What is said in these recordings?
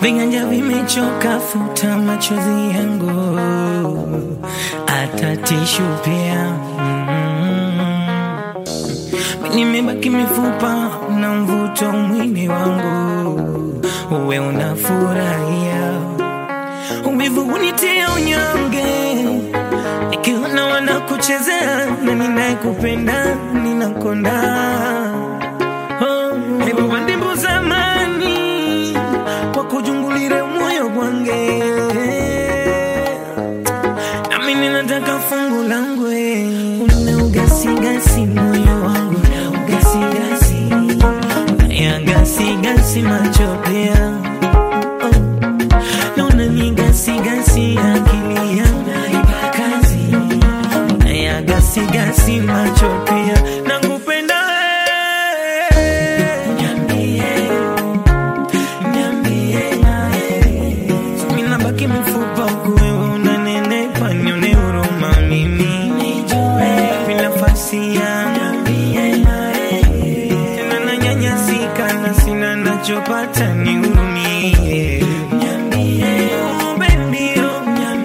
viganja vimechoka, futa machozi yangu, hata tishu pia mm. Nimebaki mifupa na mvuto mwili wangu, uwe unafurahia uvivu unitia unyonge, nikiona wanakuchezea na ninayekupenda ninakonda. Oh, hebu wandimbu zamani kwa kujungulire moyo gwange, nami ninataka fungu langu una ugasigasi moyo wangu ugasigasi ya gasigasi macho pia oh. Naona ni gasigasi akili yangu haipa kazi ya gasigasi macho pia nakupenda wewe. Niambie, niambie, mimi nabaki mfupa huku wewe unanenepa, nione huruma mimi nijue vipi nafasi yangu tena nanyanyasika na sina nachopata nihurumie Oh, baby, oh,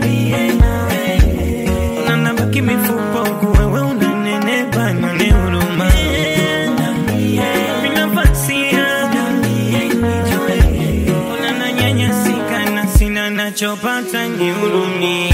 na nabaki mifupa huku wewe unanenepa, nione huruma vipi nafasi yangu Ona nanyanyasika na sina nachopata nihurumie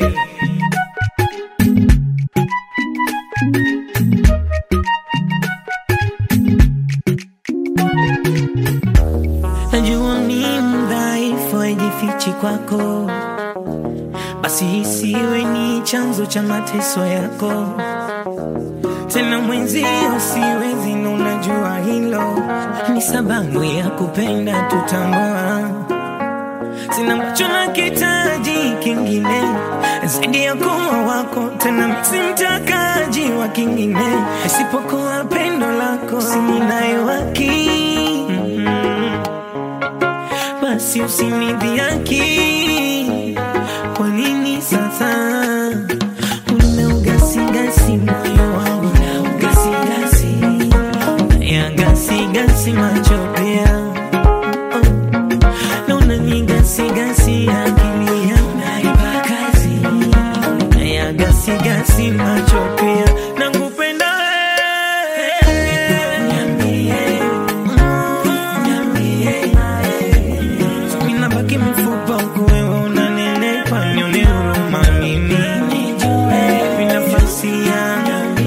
Najua ni mdhaifu, haijifichi kwako, basi isiwe ni chanzo cha mateso yako. Tena mwenzio siwezi, na unajua hilo ni sababu ya kupenda tutambua. Sina macho na kitaji kingine zaidi ya kuwa wako, tena si mtakaji wa kingine isipokuwa pendo lako, sininayo haki mm-hmm basi usinidhiaki. Kwa nini sasa una ugasigasi moyo wangu na ugasigasi ya gasigasi macho pia oh. na unanigasigasi akili yangu naipa kazi ya gasigasi macho pia nakupenda wewe. Niambie, mm, niambie mimi nabaki mifupa huku wewe unanenepa, nione huruma mimi nijue vipi nafasi yangu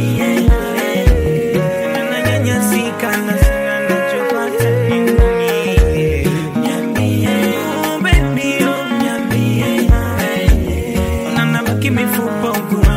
Tena nanyanyasika na sina nachopata nihurumie. Oh, baby, oh, na nabaki mifupa huku